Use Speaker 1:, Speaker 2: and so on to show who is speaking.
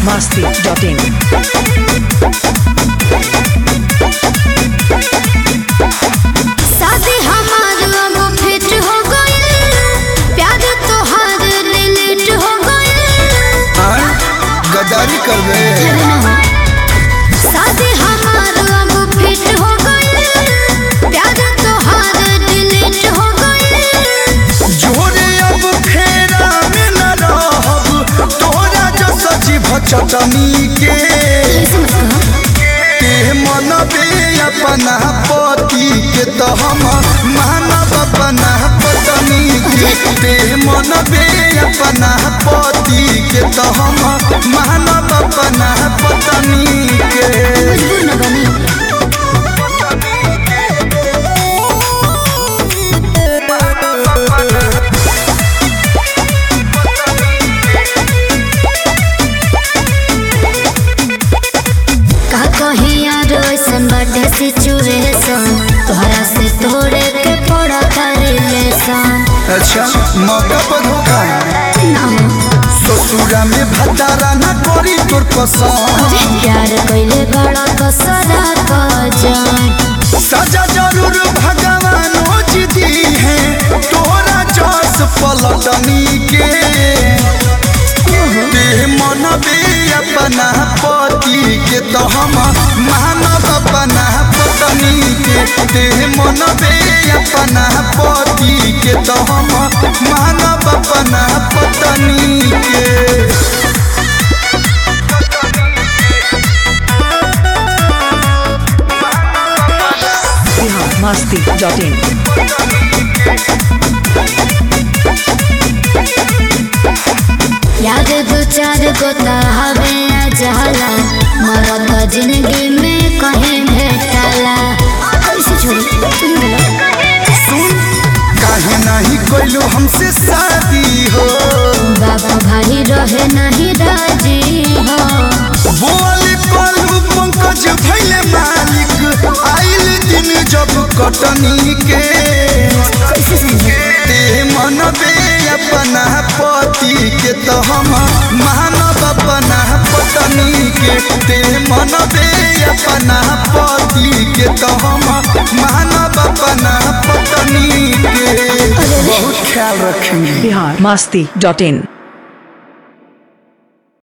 Speaker 1: biharmasti.in
Speaker 2: शादी हमार अब फिट हो गइल प्यार तोहार रिलेट हो गइल
Speaker 3: हाँ? गद्दारी कर दे
Speaker 2: शादी हमार अब फिट हो गइल प्यार तोहार रिलेट हो गइल
Speaker 3: जोरे अब फेरा में न रहब तोरा जो सजी भचटनी के ते मनबे अपना पति के तो हम मानब अपना पत्नी के ते मनबे अपना पति के तो हम मानब अपना पत्नी के
Speaker 2: मजबूर न बनी का कहीं यार ऐसन बाटे सिचुएशन तोहरा से तोड़े के पड़ा रिलेशन
Speaker 3: अच्छा मौका पर धोखा ससुरा में भतारा न करी तोर पसंद
Speaker 2: प्यार कैले बड़ा कसरा कजन
Speaker 3: सजा जरूर भगवान दी है तोरा जस पलटनी के ते मनबे अपना पति के तो हम मानब अपना पत्नी के ते मनबे अपना पति के तो हम मानब अपना पत्नी के
Speaker 1: biharmasti.in
Speaker 2: याद दो चार गो हवे जाला मरत जिंदगी में कहीं भेटला कैसे छोड़ी तुम बोलो
Speaker 3: सुन काहे नहीं कोइलो हमसे शादी हो
Speaker 2: बाबा भाई रहे नहीं राजी हो
Speaker 3: बोली पलू पंकज भैले मालिक आइल दिन जब कटनी के
Speaker 2: कैसे समझे
Speaker 3: ते मनबे अपना पति के तो हम मानब अपना पत्नी के ते मनबे अपना पति के तो हम मानब अपना पत्नी के बहुत ख्याल रखेंगे
Speaker 1: biharmasti.in